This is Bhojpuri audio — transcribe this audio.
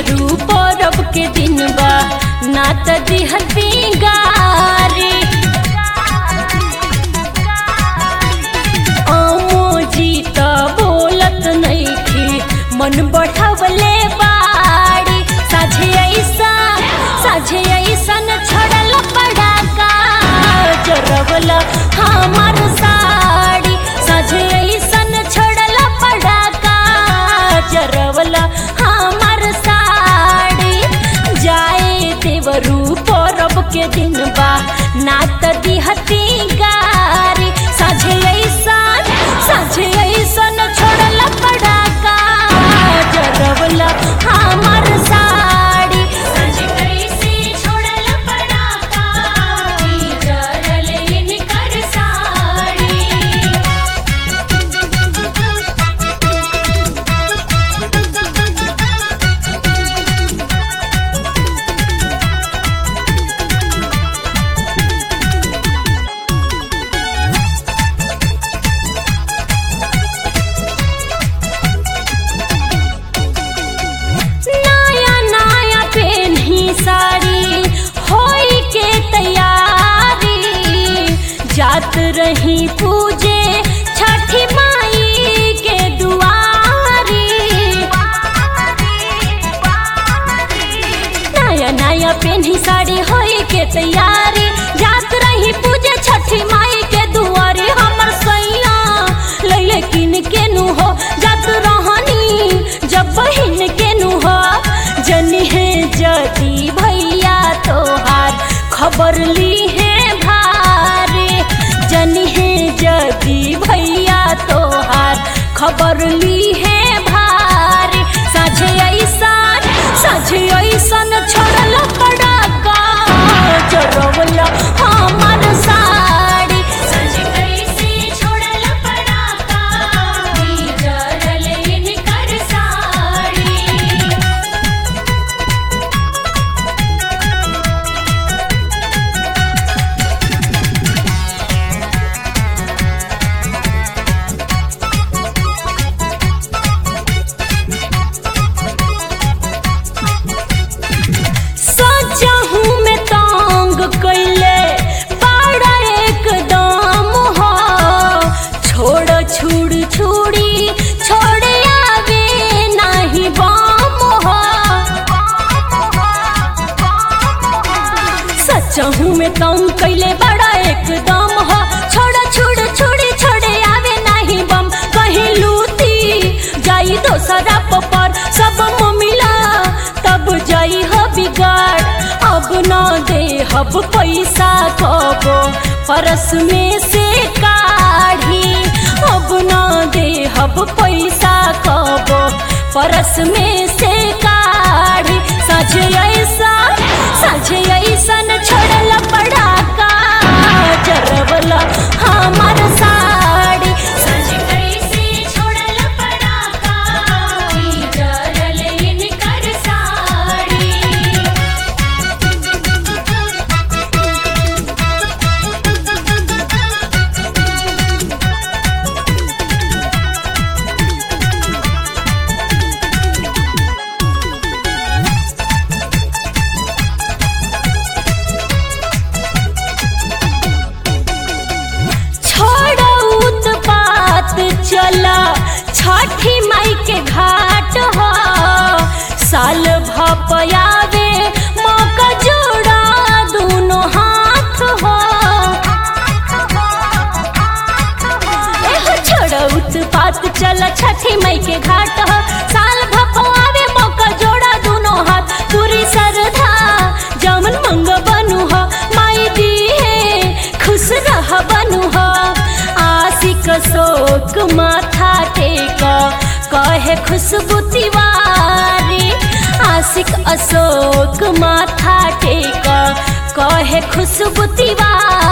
देवरू परब के दिन बा ना त दिहती गारी अमोजी त बोलत नइखी मन बढ़वले बाड़ी साझे ऐसा साझे ऐसन छड़ल पड़ाका जरवल हमार साड़ी साझे ऐसन छड़ल पड़ाका जरवल हमार साड़ी जाए देवरू परब के दिन बा ना त दिहती गारी साझे ऐसन साझे ऐसन छोड़ल पड़ाका जरवल हमार साड़ी साझे कैसे छोड़ल पड़ाका जरल इनकर साड़ी नया नया पेन्ही साड़ी होई के तैयारी जात रही पूजे छठी माई के दुआरी नया नया पेन्ही साड़ी होई के तैयारी जात रही पूजे छठी माई के दुआरे हमर सैया लैले किन के नु हो जात रहनी जब बहिन के नु हो जनी है जदी भैया तोहार खबर ली है भारे जनी है जदी भैया तोहार खबर ली है भारे साझे ऐसन साझे ऐसन छोड़ल पड़ाका चरवल हमार साड़ी साझे कैसे छोड़ल पड़ाका जरल इनकर साड़ी सजहू में तांग कैले बड़ा एकदम हो छोड़ छुड़ छुड़ी छोड़ आवे नहीं बम हो सचहू में तांग कैले बड़ा एकदम हो छोड़ छुड़ छुड़ी छोड़े आवे नहीं बम कहीं लूटी जाई दोसरा पर सब मिला तब जाई हो बिगाड़ अब न दे हब पैसा कबो परस में से काढ़ी अब न दे हब पैसा कबो परस में से काढ़ी साझे ऐसा साझे ऐसन छोड़ल पड़ाका जरवल हमार साड़ी साझे कैसे छोड़ल पड़ाका जरल इनकर साड़ी छोड़ो उत्पात चला छठी माई के घाट हो साल भपयावे मौका जोड़ा दोनों हाथ हो एहो छोड़ो उत्पात चला छठी माई के घाट हो साल भपयावे मौका जोड़ा दोनों हाथ पूरी श्रद्धा जमन मंग बनू हो माई दी है खुश रह बनू हो आशिक शोक माथा टेक कहे खुशबू तिवारी आशिक अशोक माथा टेक कहे खुशबू तिवारी